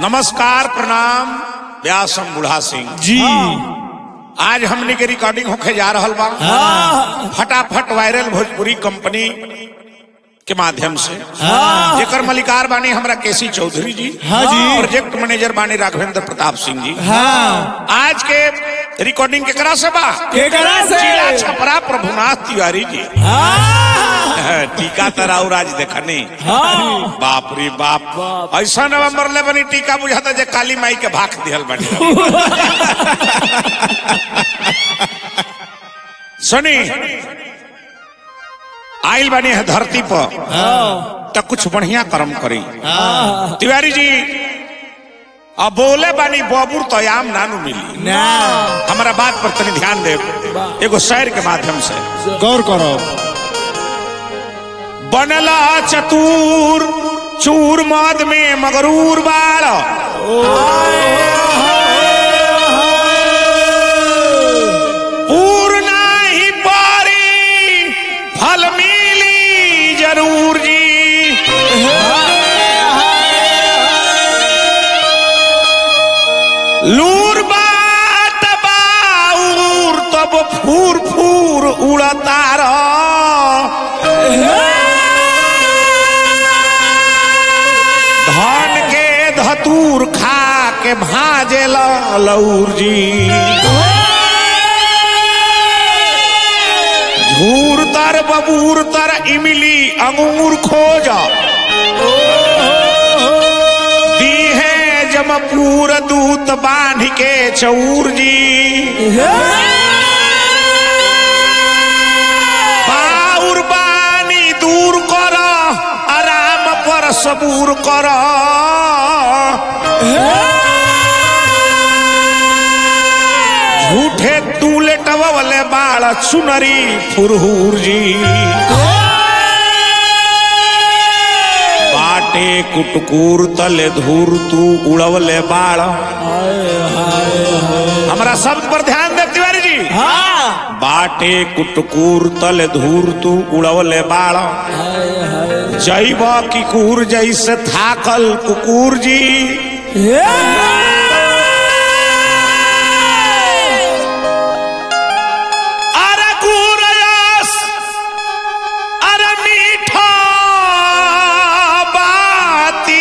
नमस्कार प्रणाम व्यासम बुढ़ा सिंह जी आज हमने के रिकॉर्डिंग होके जा रहल बा हाँ फटाफट वायरल भोजपुरी कंपनी के माध्यम से हाँ। जेकर मलिकार बानी हमरा केसी चौधरी जी हाँ जी। प्रोजेक्ट मैनेजर बानी राघवेंद्र प्रताप सिंह जी हाँ आज के रिकॉर्डिंग केकरा से बा केकरा से? जिला छपरा प्रभुनाथ तिवारी जी हाँ टीका तराउ राज देखने हाँ बाप रे बाप ऐसा नवंबर ले बनी टीका बुझाता जे काली माई के भाग दिहल बनी सुनी आइल बनी है धरती पर हाँ तो कुछ बढ़िया कर्म करी हाँ तिवारी जी अब बोले बानी बबुर तो आम नानू मिली ना हमारा बात पर तनी ध्यान दे एगो शहर के माध्यम से गौर करो बनला चतुर चूर मद में मगरूर बाड़ पूर्ण ही पारी फल मिली जरूर जी लूर बात बाउर तब फूर फूर उड़ता धन के धतूर खा के भाजे लौर जी झूर तर बबूर तर इमली अंगूर खोज दी है जमपूर दूत बांध के चौर जी बाउर बानी दूर कर आराम पर सबूर कर झूठे तू लेटवले बाल चुनरी फुरहुर जी बाटे कुटकुर तले धूर तू उड़वले बाल हमारा शब्द पर ध्यान दे तिवारी जी हाँ बाटे कुटकुर तल धूर तू उड़वले बाड़ जैब किकुर जैसे थाकल कुकुर जी अरे गुरयस अरे मीठा बाती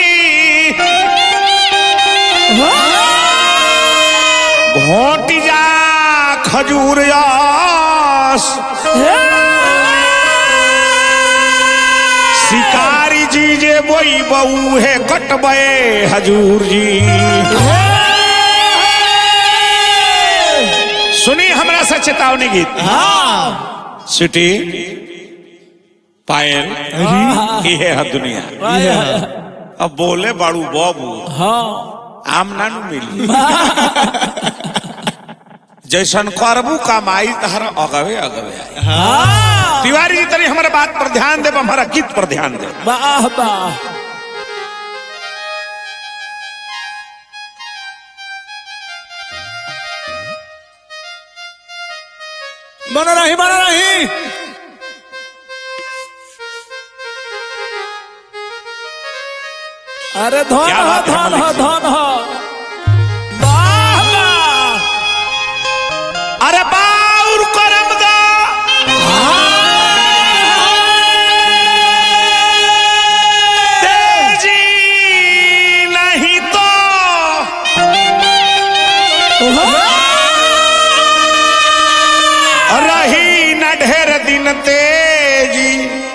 घोटी जा खजूर यस शिकारी जी जे बोई बऊ है कटबे हजूर जी सुनी हमरा से चेतावनी गीत हाँ सिटी पायल ये है दुनिया अब बोले बाड़ू बाबू हाँ आम नानू मिली जैसन करबू कमाई तहरा अगवे अगवे आई हाँ तिवारी जी तनी हमारे बात पर ध्यान दे हमारा गीत पर ध्यान दे वाह वाह बना रही बना रही अरे धन क्या हो बात है, धन हो मलिक धन हो वाह वाह अरे बाउर करम दा तेजी नहीं तो रही न ढेर दिन तेजी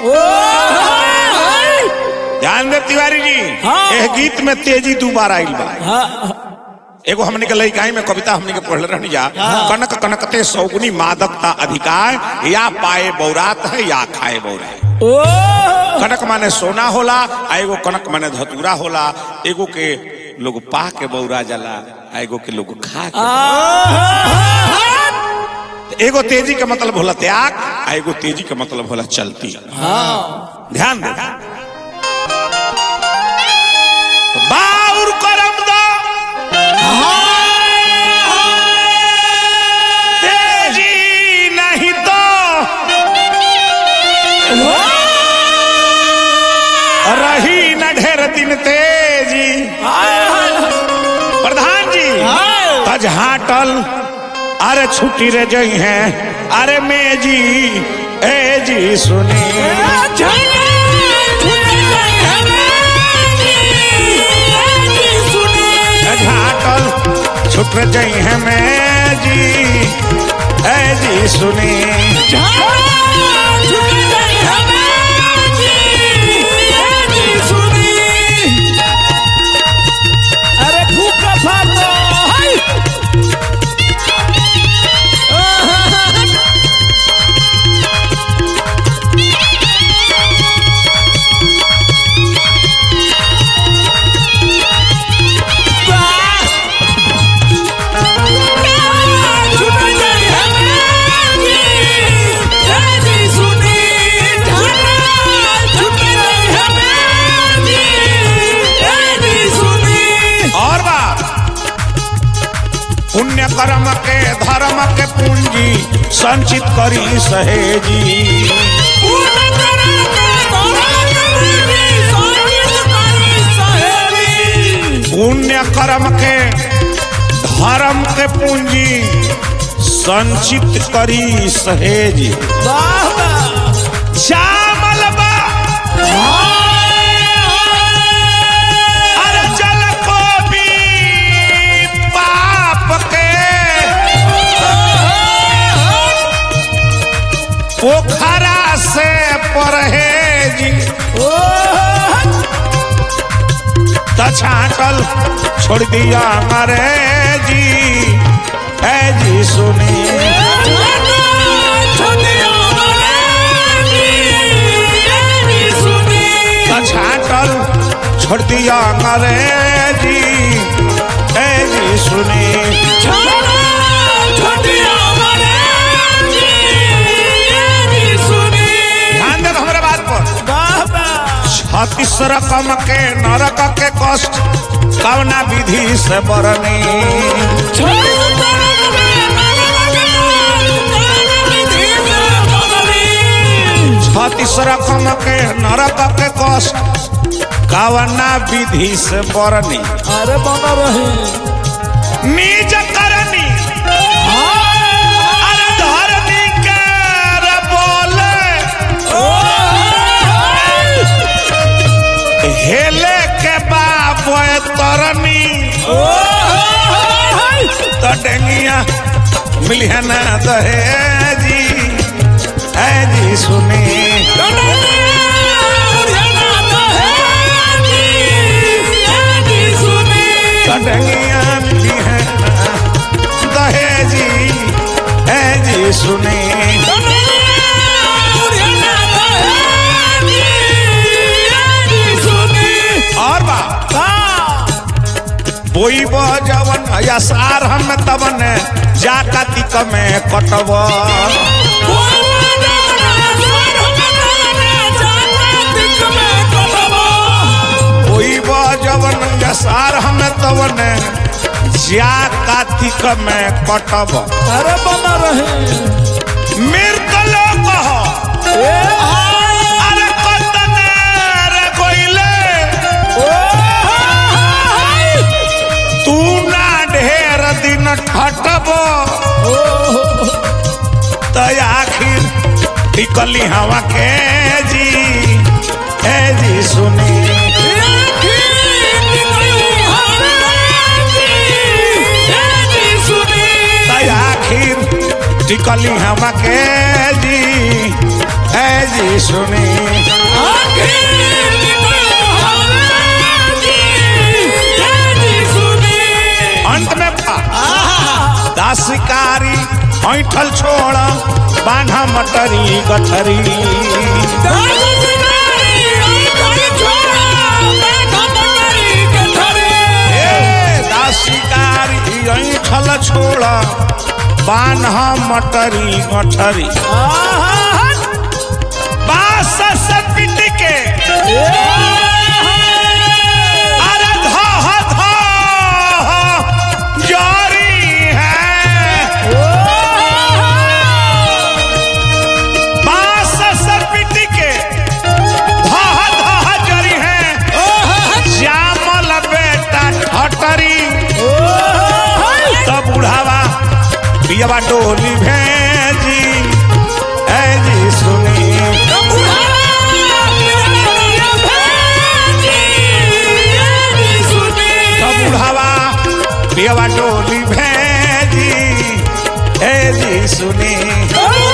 ध्यान दे तिवारी जी हाँ। यह गीत में तेजी दो बार आइल बा हाँ एगो हमने के लइकाई में कविता हमने के पढ़ले रहनी जा कनक कनकते सौगुनी मादकता अधिकार या पाए बौरात है या खाए बौरा ओ कनक माने सोना होला आ एगो कनक माने धतूरा होला एगो के लोग पा के बौरा जाला आ एगो के लोग खा के एगो तेजी के मतलब होला त्याग आ एगो तेजी के मतलब होला चलती हाँ ध्यान दे बाउर करम दो तेजी नहीं तो रही न ढेर दिन तेजी हाय हाय प्रधान जी हाँ। तज हाटल अरे छुट्टी रे जई है अरे मैं जी ए जी सुनी तज हाटल छुट रे जई है मैं जी ए जी सुनी अरे फूका फाटो हाय और बात पुण्य कर्म के धर्म के पूंजी संचित करी सहेजी पुण्य कर्म के धर्म के पूंजी संचित करी सहेजी श्यामल बा अरे जल को भी पाप के पोखरा से परहेजी तछाटल छोड़ दिया अंग्रेजी है जी सुनी तछाटल छोड़ दिया अंग्रेजी है जी सुनी ध्यान दे हमारे बात पर छत्तीस रकम के नरक के कष्ट कवना विधि से बरनी छत्तीस रकम के नरक के कष्ट कवना विधि से बरनी अरे बना रहे निज करनी अरे धरनी के रे बोले हेले के बाप तरनी तो डेंगिया मिलिया ना दहेजी है जी सुनी तो डेंगिया मिली है ना दहेजी है जी सुनी और बात बोई जवन या सार हम तवन जा कातिक में कटब बोई जवन या सार हम तवन जा कातिक में कटब अरे बना रहे मृतलो कह अरे कतने रे कोइले तू ना ढेर दिन ठटब तो आखिर टिकली हवा के जी ए जी सुनी तो आखिर टिकली हवा के जी ए जी सुनी अंत में पा दासिकारी ऐठल छोड़ बांधा मटरी गठरी ए दासिकारी ऐठल छोड़ बांधा मटरी गठरी बास से पिट के अरे धा धा जारी है बास से पिट के धा धा जरी है श्यामल बेटा ठटरी पियवा डोली भेजी ए जी सुनी तो बुढ़ावा पियवा डोली भेजी ए जी सुनी